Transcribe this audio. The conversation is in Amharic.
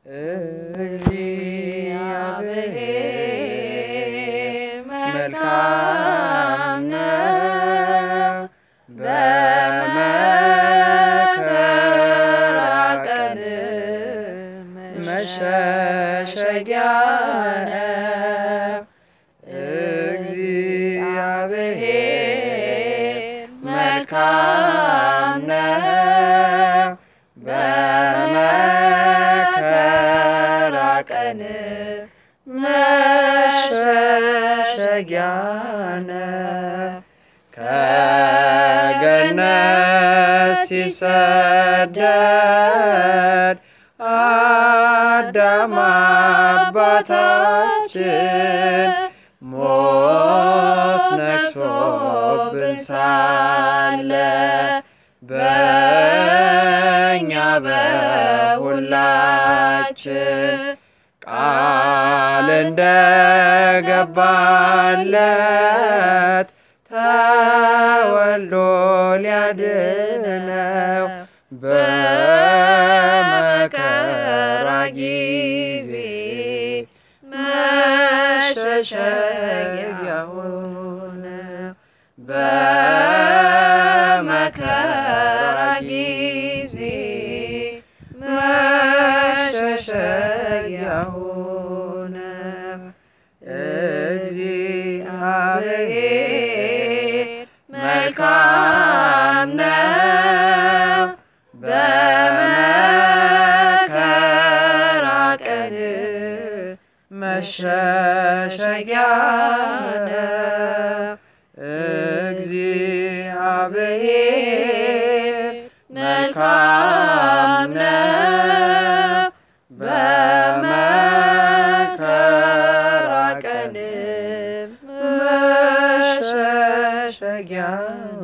እግዚአብሔር መልካም ነው፣ በመከራ ቀን መሸሸጊያ ነው። እግዚአብሔር መልካም ነው፣ በመከራ ቀን መሸሸጊያ ነው። ከገነት ሲሰደድ አዳም አባታችን ሞት ነግሶብን ሳለ በእኛ በሁላችን ቃል እንደገባለት ተወልዶ ሊያድነው በመከራ ጊዜ መሸሸጊያ ሆነው በመከራ ጊዜ መሸሸጊያ ሆነው እግዚአብሔር መልካም ነው፣ በመከራ ቀን መሸሸጊያ ነው። እግዚአብሔር መልካም ነው፣ በመከራ ቀን መሸሸጊያ